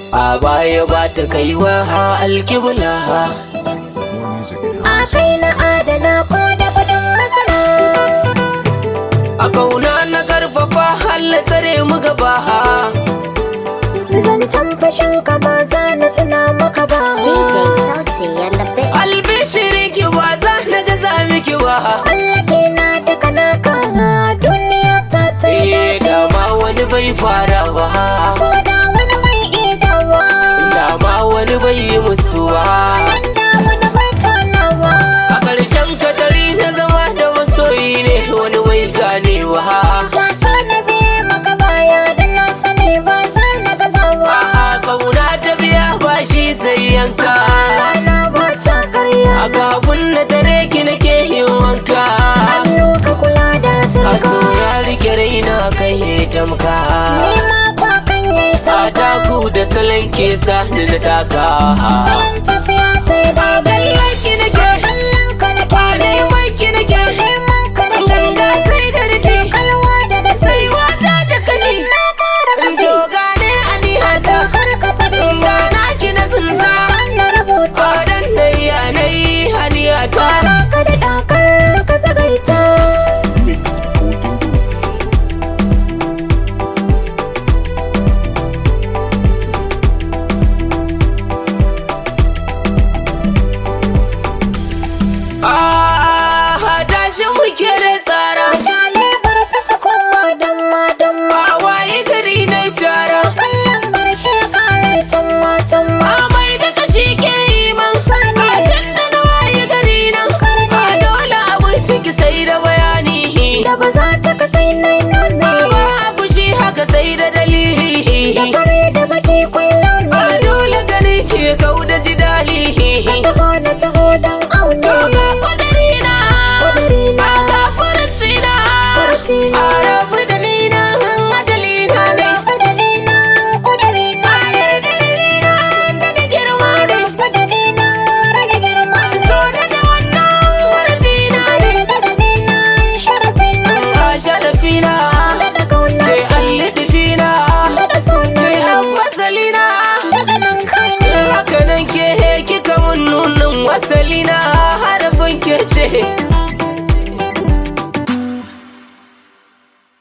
a baya ba ta kaiwa alkibla More music at A kai na adana ko da kudin masara. a kauna na karfafa halla tsare mu gaba Zancen fashin ka ba za na tuna maka ba. DJ Sauti ya labe. albishirin ki ba za na gaza miki ba Allah ke na daga naka duniya ta ta yi eh daɗi. dama wani bai fara ba Ko da wani mai idawa. dama wani bai yi musu ba Da wani bai tonawa. a ƙarshen katari na zama da masoyi ne wani bai ganewa Ka so na biye maka baya da na sani ba za na gazawa. a kauna ta biya ba shi sai yanka Rana ba ta karya. a kafin na tare ki nake yin wanka Hannu ka kula da a sirka. saurari ki raina kai ya tamka Nema kwa kan yayi a tauka. taku da salon ke sa ni na taka Salon tafiya ta yi daidai. ki nake Kallon ka na kyale. neman ki nake Neman ka na ganga kyale. sai da rufe Kalwa da da sai wata da kani Na kara in kafi. to gane anihata Kar ka sake ta. sana ki na tsinsa Na rubuta. fadan da yanayi haniyata Kara ka da dakar ka sagaita. Mixed Golden Goose. Ah, tashi muke da tsara Kyale bar su su koma damma damma. a waye gari na cara Kallon bar shi kare tamma tamma. amai da kashi ke yi man Sani. a tun da na waye gari nan a dole abin ciki sai da bayani Da ba za ta kasai nai nune. ba abu shi haka sai da dalili Da fare da baki kwallon a ne. dole gani ke kau da jidali Ka taho na taho don aune. Doga kwadarina Kudirina. a gafarcina Farcina. a rabu da ni na ajalina ne Kudirina. Kudirina. da da girma ne Kudirina. Rage girma. so da da wannan warfina ne Kudirina. Sharafina. a sharafina Da kauna sai ce. allidifina Da suna sai ne. fasalina Daga nan kai ne. haka nan ke kika mun nunin wasalina harafin ke ce